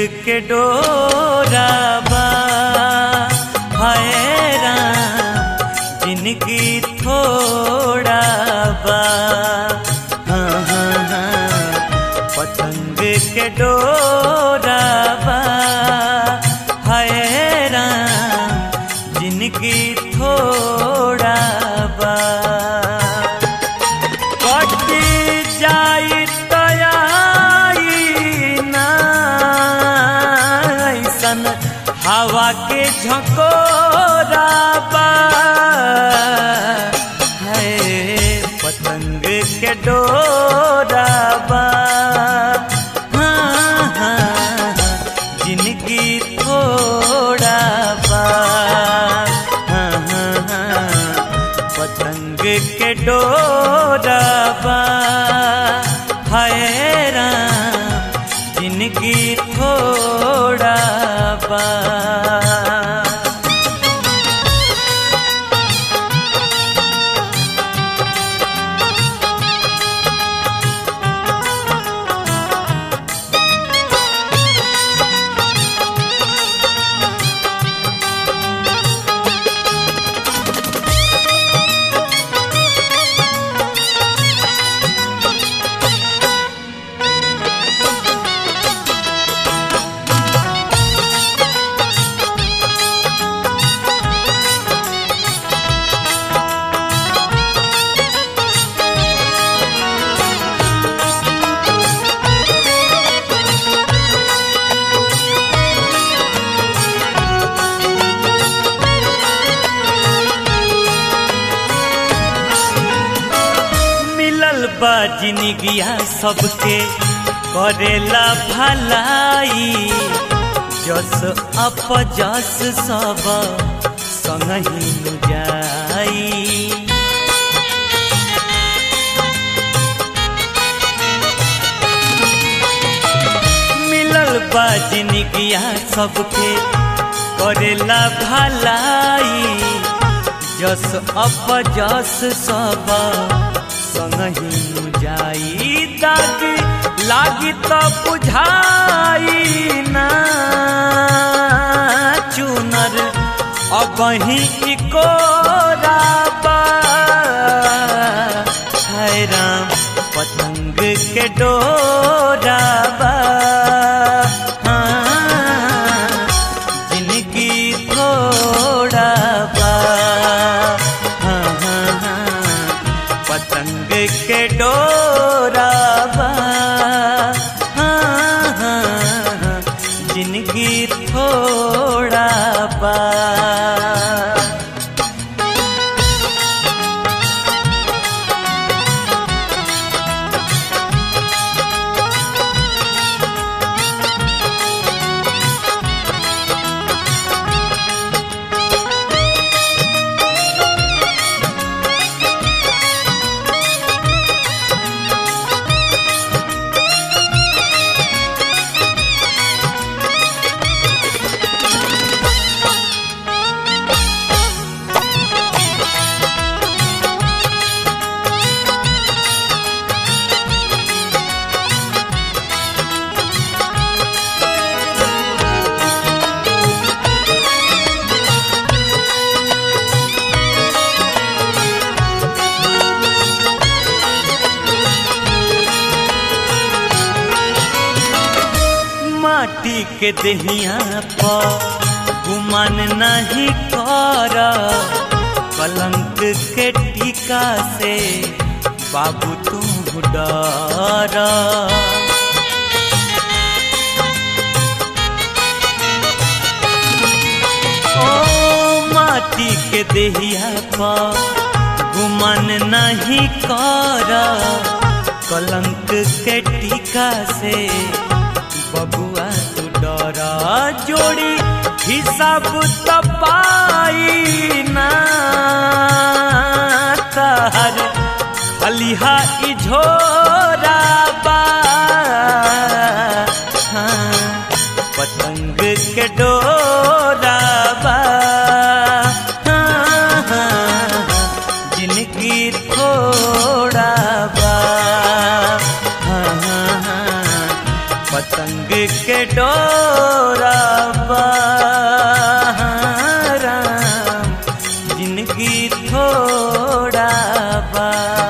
के डोरा बा हाय राम जिंदगी थोड़ा बा हाँ, हाँ, हाँ, पतंग के डोरा बा हाय राम जिंदगी थोड़ा बा कट जाई तयाई ना ऐसन हवा के झकोरा बा है पतंग के डोरा बा हाँ, हाँ, जिनकी थोड़ा बा हाँ, हाँ, हाँ, पतंग के डोरा बा हाय राम जिनकी थोड़ा बा मिलल बा जिनगिया सबके करेला भलाई जस अप जस सब संगही नु जाई मिलल बा जिनगिया सबके करेला भलाई जस अप जस सब संगही नु जाई दाग लागी त बुझाई ना चुनर अबही इकोराबा है राम पतंग के डोराबा हाँ, जिनकी थोड़ा बा हाँ, हाँ, हाँ, पतंग के डोरा बा हाँ, हाँ, हाँ, जिनकी थोड़ा बा माटी के दहिया पर गुमान नहीं कर कलंक के टीका से बाबू तू डर ओ माटी के दहिया पर गुमान नहीं कर कलंक के टीका से बबुआ तू डरा जोड़ी हिसाब त पाई ना तहर खलिहा इझोरा बा हाँ, पतंग के डोरा बा हाँ, हाँ, जिनकी थोड़ा बा हाँ, हाँ, हाँ, पतंग के डोरा बा राम जिंदगी थोड़ा बा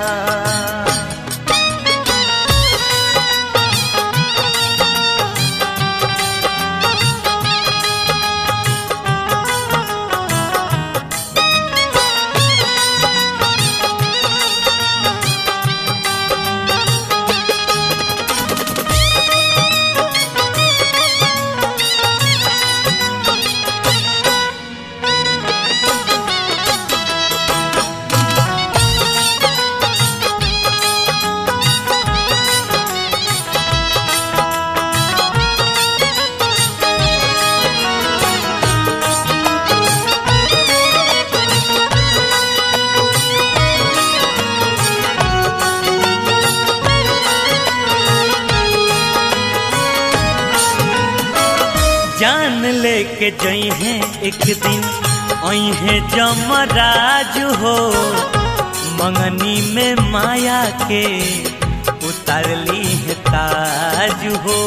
जान लेके जई हैं एक दिन आई है जमराज हो मंगनी में माया के उतारली है ताज हो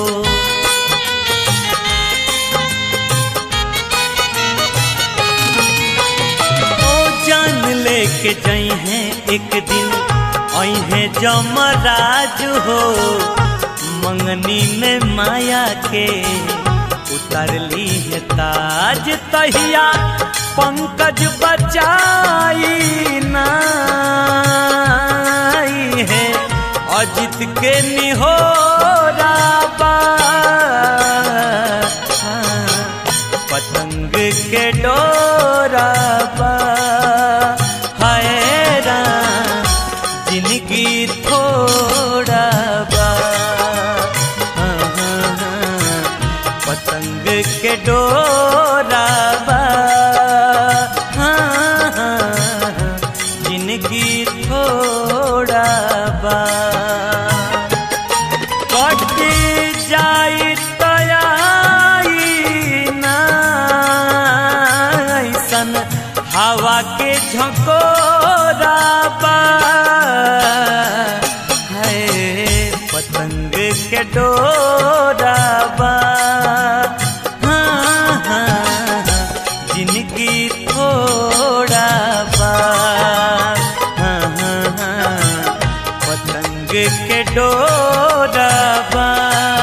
ओ जान लेके जई हैं एक दिन आई है जमराज हो मंगनी में माया के उतरली है ताज तहिया पंकज बचाई नाई है अजित के निहोरा बा पतंग के डोरा बा हाय राम जिंदगी थोड़ा बा हाँ, हाँ, हाँ, पतंग के डोरा बा हाँ, हाँ, हाँ, जिंदगी थोड़ा बा कट जाई तयाई नाइसन हवा के झकोरा बा है पतंग के डोरा बा हाँ, हाँ, हाँ, जिंदगी थोड़ा बा हाँ, हाँ, हाँ, पतंग के डोरा बा